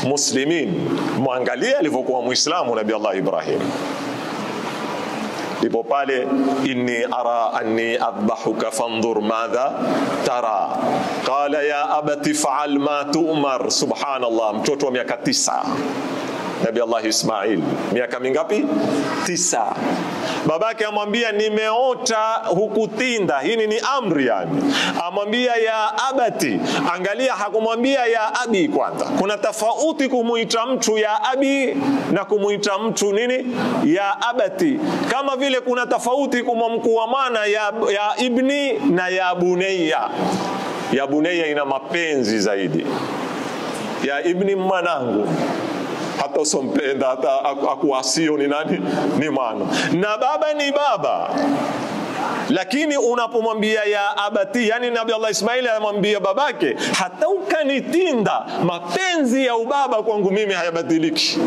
muslimin. Mwangalie alivyokuwa Muislamu Nabii Allah Ibrahim ndipo pale inni ara anni adbahuka fandhur madha tara qala ya abati faal ma tu'mar subhanallah mtoto wa miaka tisa Nabi Allah Ismail miaka mingapi? Tisa. Babake amwambia nimeota hukutinda, hii ni amri yani. Amwambia ya abati, angalia, hakumwambia ya abi kwanza. Kuna tofauti kumuita mtu ya abi na kumuita mtu nini ya abati, kama vile kuna tofauti kumwamkua mwana ya, ya ibni na ya bunayya. Ya bunayya ina mapenzi zaidi, ya ibni mwanangu hata usompenda hata akuasio ni nani ni mwana na baba ni baba lakini unapomwambia ya abati yani nabi allah ismaili anamwambia babake hata ukanitinda mapenzi ya ubaba kwangu mimi hayabadiliki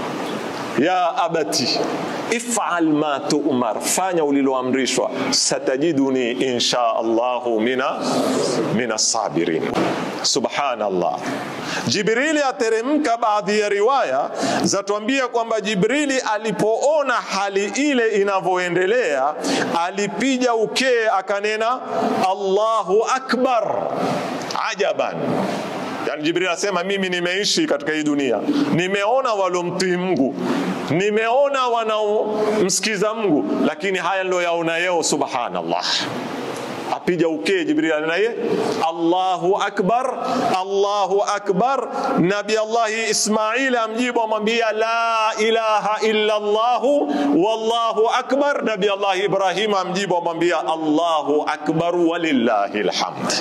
ya abati ifal ma tu'mar, fanya uliloamrishwa. Satajiduni insha Allahu mina mina sabirin. Subhanallah. Jibrili ateremka. Baadhi ya riwaya zatuambia kwamba Jibrili alipoona hali ile inavyoendelea, alipiga ukee akanena Allahu akbar, ajaban Yani Jibril anasema mimi nimeishi katika hii dunia, nimeona walomtii Mungu, nimeona wanaomsikiza Mungu, lakini haya ndio yaona yeo. Subhanallah, apija ukee Jibril anaye Allahu akbar, Allahu akbar. Nabi Allahi Ismail amjibu amwambia la ilaha illa Allah wallahu akbar. Nabi Allahi Ibrahim amjibu amwambia Allahu akbar walillahi alhamd.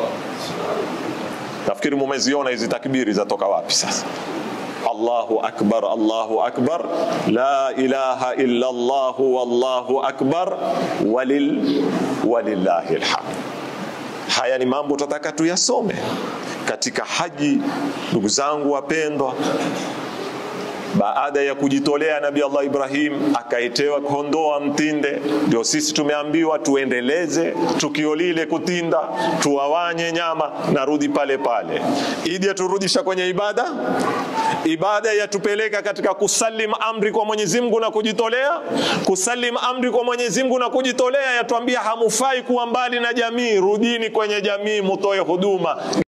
Nafikiri mumeziona hizi takbiri zatoka wapi sasa? Allahu akbar, Allahu akbar, la ilaha illa Allah, wallahu akbar, walil walillahi alhamd. Haya ni mambo tutataka tuyasome katika haji, ndugu zangu wapendwa. Baada ya kujitolea Nabii Allah Ibrahim akaitewa kondoa mtinde, ndio sisi tumeambiwa tuendeleze tukio lile kutinda, tuwawanye nyama, narudi pale pale. Idi yaturudisha kwenye ibada, ibada yatupeleka katika kusalim amri kwa Mwenyezi Mungu na kujitolea. Kusalim amri kwa Mwenyezi Mungu na kujitolea yatuambia hamufai kuwa mbali na jamii, rudini kwenye jamii, mutoe huduma.